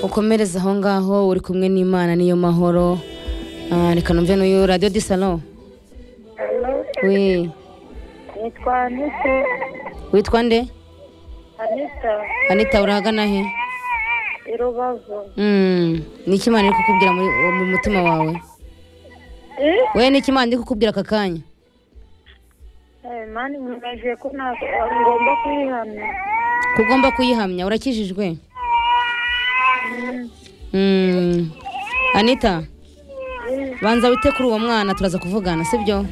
mukomereze aho ngaho uri kumwe n'imana niyo mahoro Ah, reka numve n'uyu radiyo di salo we nitwa anite witwa nde anita anita urahagana he i rubavu Mm, ni iki imana iri kukubwira muri- mu mutima wawe Eh, we ni iki imana iri kukubwira aka kanya eh, mani mwemeje ko nta- ngomba kwihana ko ugomba kuyihamya urakijijwe Mm, anita banza wite kuri uwo mwana turaza kuvugana sibyo